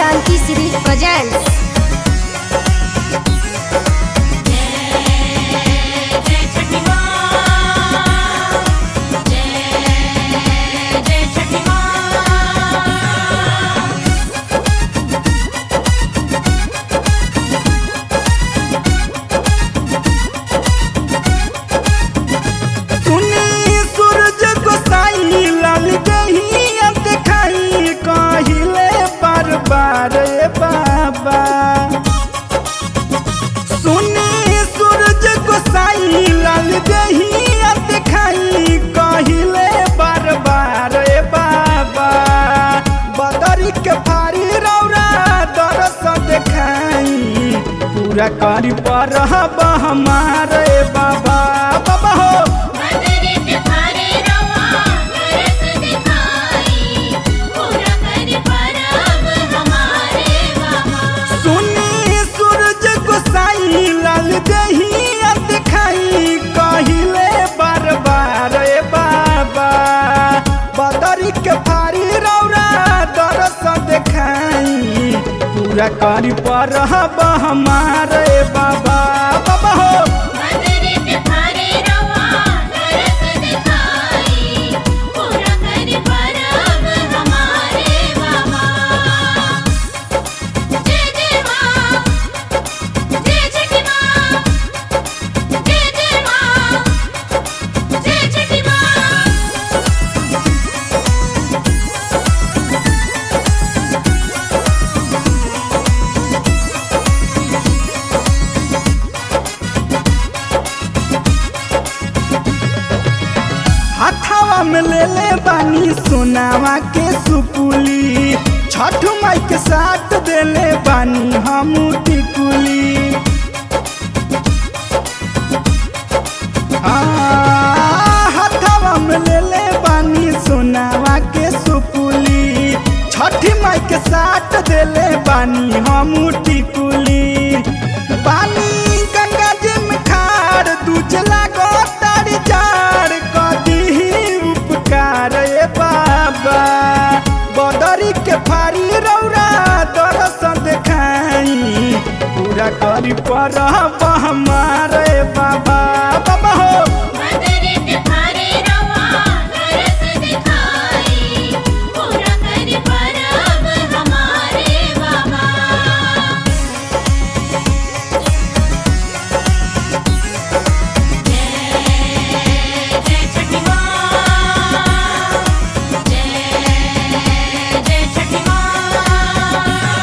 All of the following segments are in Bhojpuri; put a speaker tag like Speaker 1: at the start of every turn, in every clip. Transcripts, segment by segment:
Speaker 1: Shanti Siri presents
Speaker 2: जय छठी माँ जय जय छठी माँ
Speaker 3: सुनी सूरज गोसाई लाल गही देखाई कहिले बार बार ए बाबा सुनी सूरज गोसाई लाल गही देखाई कहिले बार बार ए बाबा बदरी के फारी रौरा दरस देखाई पूरा करी पर हमारे बाबा बाबा हो
Speaker 2: बदरी पे भारे रवा तरस दिखाई पूरा कर परब हमारे बाबा
Speaker 3: सुनी सूरज गोसाई लाल दही दिखाई कहिले बार बार ए बाबा बदरी के फारी रौरा दरस देखाई पूरा करी पर हमारे बाबा बाबा हो
Speaker 2: बदरी पे भारे रवा तरस दिखाई पूरा कर परब हमारे बाबा जय जय माँ जय छठी माँ जय जय माँ जय छठी माँ
Speaker 3: हथावा में ले ले बानी सोनावा के सुपुली छठ माई के साथ देले बानी हम टिकुली हाँ, हथावा में ले ले बानी सोनावा के सुपुली छठी माई के साथ देले बानी हम टिकुली बानी गंगा जी में खाड़ दूजला गो तारी जाड़ कदी उपकार ए बाबा बदरी के फारी रौरा दरस देखाई पूरा करी पर हमारे बाबा बाबा हो
Speaker 2: बदरी पे भारे रवा तरस दिखाई पूरा कर परब हमारे बाबा जय जय छठी माँ जय जय छठी माँ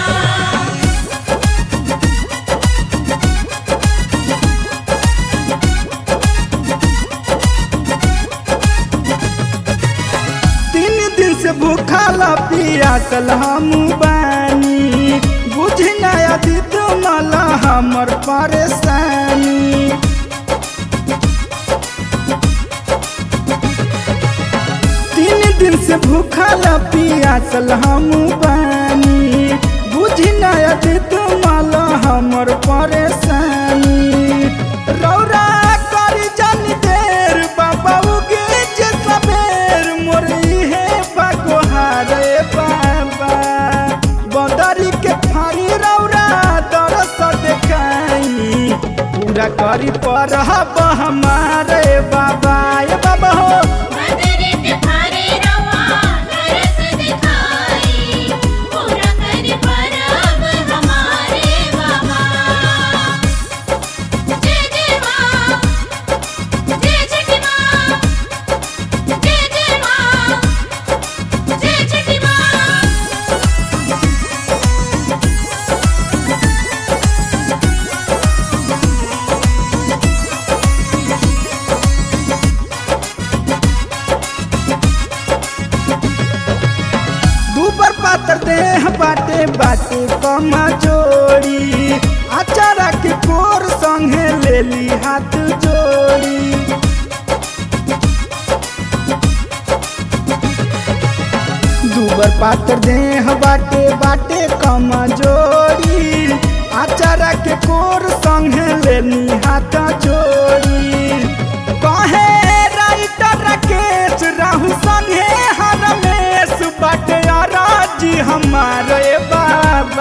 Speaker 3: तीन दिन से भूखला पियासल हम बानी बुझ नया दीद मला हमर परेशानी तीन दिन से भूखला पियासल हम बानी बुझ नया दीद मला हमर परेशानी रौरा करी जानी देर बाबा उगे जे सबेर मोर इहे बगोहार ए बाबा बदरी के फारी रौरा दरस देखाई पूरा करी पर हमारे बाबा ए बाबा हो
Speaker 2: बदरी पे भारे रवा तरस दिखाई पूरा कर परब हमारे बाबा जय जय माँ जय छठी माँ जय जय माँ जय छठी माँ
Speaker 3: दूबर पातर देह बाटे बाटे कमा जोड़ी अचारा के कोर संगे लेली हाथ जोड़ी दूबर पातर देह बाटे बाटे कमा जोड़ी अचारा के कोर संगे लेली हाथ जोड़ी कहे राइटर राकेश राहु संगे हरमेश बाटे जी हमारे बाबा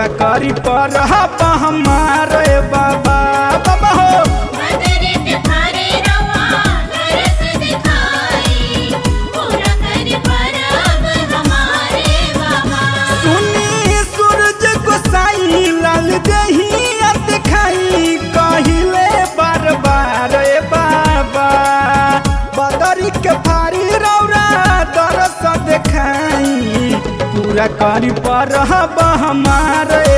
Speaker 3: पूरा करी पर हमारे बाबा बाबा हो
Speaker 2: बदरी के भारे रवा तरस दिखाई पूरा कर परब हमारे बाबा
Speaker 3: सुनी सूरज गोसाई लाल दही दिखाई कहिले बार बार ए बाबा बदरी के फारी रौरा दरस देखाई पूरा करी पर हमारे